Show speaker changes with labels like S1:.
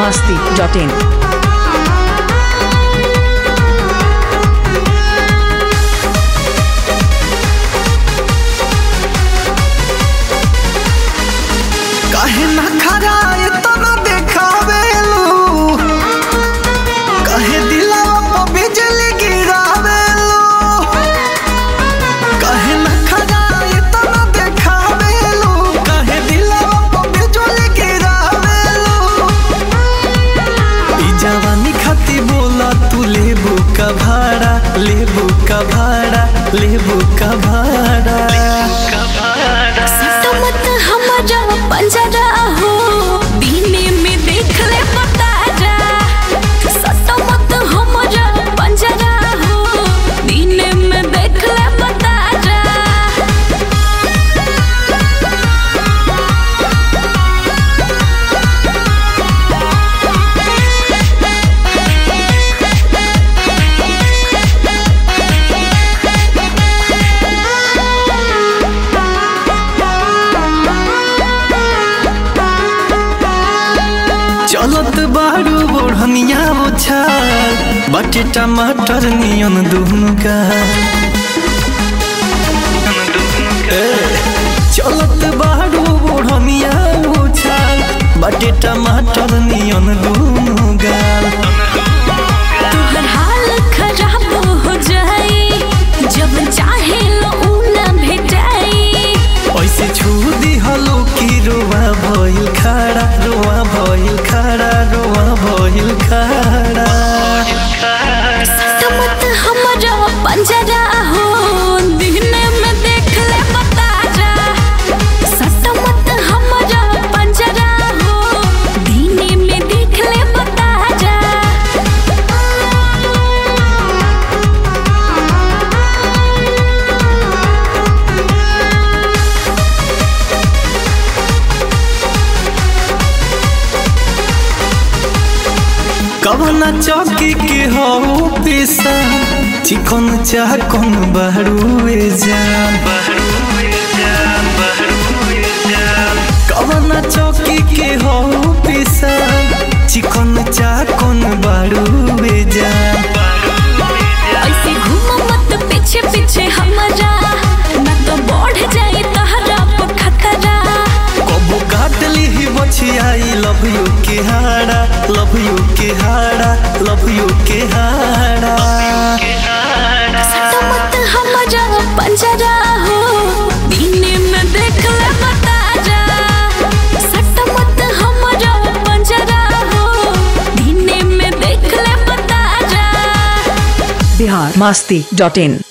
S1: masti.in.
S2: काहे ना खरा इतना देखावेलू काहे दिलवा पे बिजली गिरावेलू काहे ना खरा इतना देखावेलू काहे दिलवा पे बिजली गिरावेलू ई जवानी खाती बोला तू लेबू का भाड़ा लेबू का भाड़ा लेबू का भाड़ा
S3: सट मत हमारा पंजरा हो दीने में देख ले पता जा सट मत हमारा पंजरा हो दीने में देख ले पता जा
S2: चलत बारू बोढ़निया उछाल बाटे टमाटर नियन दुनु का ए, चलत बारू बोढ़निया उछाल बाटे टमाटर नियन दुनु गाल
S3: तोहर हाल खराब हो जाई जब चाहे लो ऊ ना भेटाई
S2: ऐसे छू दिहलो कि रोवा भइल खड़ा रोवा भइल खड़ा रोवा भइल खड़ा
S3: सट मत हमारा पंजरा हो दीने में देख ले पता जा सट मत हमारा पंजरा हो दीने में देख ले पता जा
S2: कवना चौकी के हो पेशा चिकन चाह कौन बहरुए जान कवना चौकी के हो पेशा चिकन चाह कौन बहरुए जान
S3: ऐसे घूम मत पीछे पीछे हमारा ना तो बढ़ जाए तहरा पर खतरा
S2: कबो काट ली बछियाई लव यू के हाड़ा लव यू के हाड़ा लव यू के हाड़ा
S3: सट मत हमारा पंजरा हो दीने में देख ले बता जा सट मत हमारा पंजरा हो दीने में देख ले बता जा
S1: Bihar masti.in.